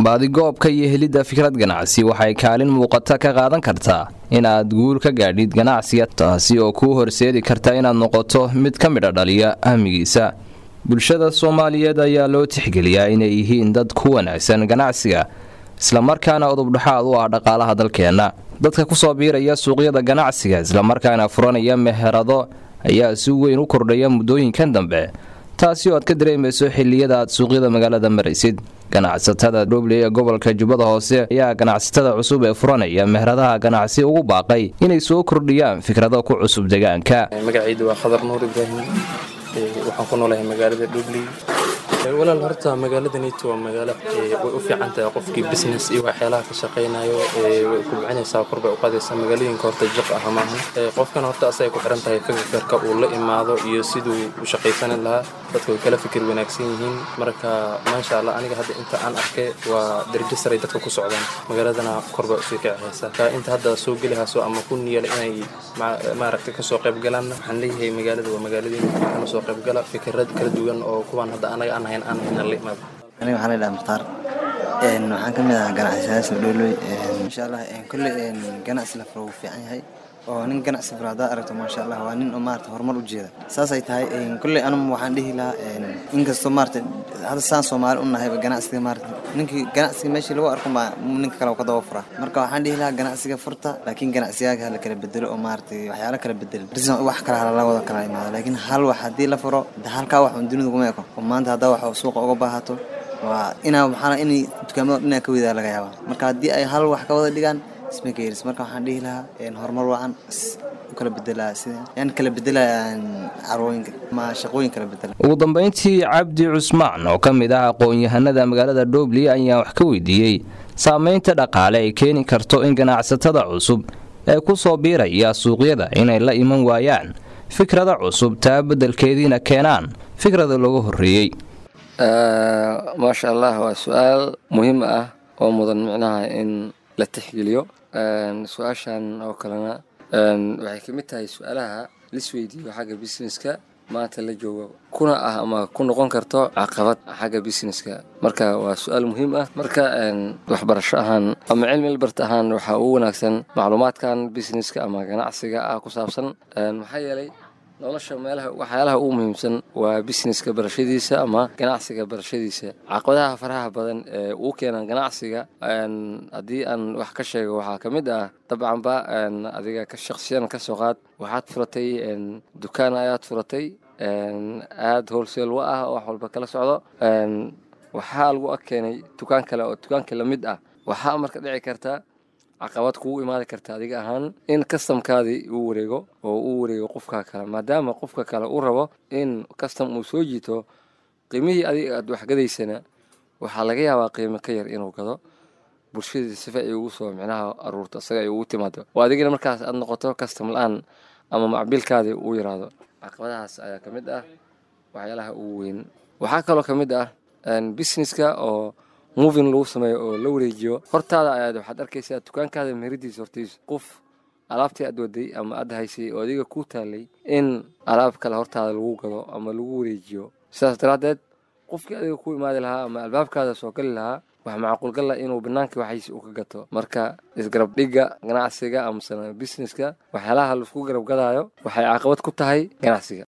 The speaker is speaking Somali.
baadigoobka iyo helidda fikrad ganacsi waxay kaalin muuqata ka qaadan kartaa inaad guul ka gaadhid ganacsiga taasi oo kuu horseedi karta inaad noqoto mid ka midha dhaliya ahmigiisa bulshada soomaaliyeed ayaa loo tixgeliyaa inay yihiin dad ku wanaagsan ganacsiga islamarkaana udubdhaxaad u ah dhaqaalaha dalkeenna dadka kusoo biiraya suuqyada ganacsiga islamarkaana furanaya meherado ayaa si weyn u kordhaya muddooyinkan dambe taasi oo aad ka dareemayso xilliyada aad suuqyada magaalada maraysid ganacsatada dhobley ee gobolka jubbada hoose ayaa ganacsatada cusub ee furanaya meheradaha ganacsi ugu baaqay inay soo kordhiyaan fikrado ku cusub deegaanka magacaydu waa khadar nuur ibraahim waxaan ku noolahay magaalada dhobley walaal horta magaaladanito waa magaalo way u fiican tahay qofkii business iyo waxyaalaha ka shaqaynayo way kubcinaysaa kor bay u qaadaysaa magaalooyinka horta jiq ah maaha qofkan horta asay ku xiran tahay fikirka uu la imaado iyo siduu u shaqaysan lahaa dadka way kala fikir wanaagsan yihiin marka maasha allah aniga hadda inta aan arkay waa darajo saray dadka ku socdaan magaaladana kor bay usii kicihaysaa inta hadda soo gelihayso ama ku niyala inay maaragta kasoo qayb galaan waxaan leeyahay magaalada waa magaaladeen kana soo qayb gala fikirad kala duwan oo kuwaan hadda anaga aan aniga waxaa laydhaha mukhtaar waxaan ka mid ahaa ganacsadayaasha dhooloy insha allah kolley ganacsi la furo wuu fiican yahay oo nin ganacsi furo haddaad aragto maasha allah waa nin oo maarata horumar u jeeda saasay tahay kolley anum waxaan dhihi lahaa inkastoo maarata hadda saan soomaali u nahayba ganacsiga maarata ninkii ganacsiga meeshii lagu arko baa ninka kale ka daba furaa marka waxaan dhihi lahaa ganacsiga furta laakiin ganacsigaaga hala kala bedelo oo maarata waxyaalo kala bedelo wax kale hala wada kala imaado laakiin hal wax haddii la furo halkaa wax un dunida kuma eko oo maanta haddaa wax suuqa uga baahato waa inaa maxaa inay dukaamada dhinaa ka wedaa laga yaabaa marka haddii ay hal wax ka wada dhigaan isma ka yeelis marka waxaan dhihi lahaa horumar wacan u kala bedelaa sida yani kala bedelaa carwooyinka ama shaqooyin kala bedela ugu dambayntii cabdi cusmaan oo ka mid ah aqoon-yahanada magaalada dhobley ayaa wax ka weydiiyey saameynta dhaqaale ay keeni karto in ganacsatada cusub ee ku soo biiraya suuqyada inay la iman waayaan fikrada cusub taa beddelkeediina keenaan fikrada looga horreeyey maasha allah waa su-aal muhiim ah oo mudan micnaha in la tixgeliyo su-aashan oo kalena waxay ka mid tahay su-aalaha lisweydiiyo xagga businesska maanta la joogo kuna ah ama ku noqon karto caqabad xagga businesska marka waa su-aal muhiim ah marka waxbarasho ahaan ama cilmi ilbart ahaan waxaa ugu wanaagsan macluumaadkan businesska ama ganacsiga ah ku saabsan maxaa yeelay nolosha meelaha waxyaalaha ugu muhiimsan waa businesska barashadiisa ama ganacsiga barashadiisa caqabadaha faraha badan ee uu keenaan ganacsiga haddii aan wax ka sheego waxaa ka mid ah dabcanba adiga ka shaqsiyan ka soo qaad waxaad furatay dukaan ayaad furatay aada wholesale wa ah oo wax walba kala socdo waxaa lagu ag keenay dukaan kale oo dukaanka la mid ah waxaa marka dhici karta caqabad kugu imaadi karta adiga ahaan in kastamkaadii uu wareego oo uu wareego qofka kale maadaama qofka kale uu rabo in kastam uu soo jiito qiimihii adiga aad waxgadaysana waxaa laga yaabaa qiimo ka yar inuu gado bulshadii sifa ay ugu soo micnaha aruurto isaga ay ugu timaado oo adigana markaas aad noqoto kastam la-aan ama macbiilkaadii uu yaraado caqabadahaas ayaa ka mid ah waxyaalaha ugu weyn waxaa kaloo ka mid ah businesska oo movin lagu sameeyo oo la wareejiyo hortaada ayaad waxaad arkaysaa dukaankaada meheridiisa hortiisa qof alaabtii aad waday ama aad haysay oo adiga ku taalay in alaab kale hortaada lagu gado ama lagu wareejiyo sidaas daraaddeed qofkii adiga ku imaadi lahaa ama albaabkaada soo gali lahaa wax macquulgalla inuu bannaankii waxaysi u ka gato marka isgarab dhigga ganacsiga amasana businesska waxyaalaha laisku garab gadaayo waxay caqabad ku tahay ganacsiga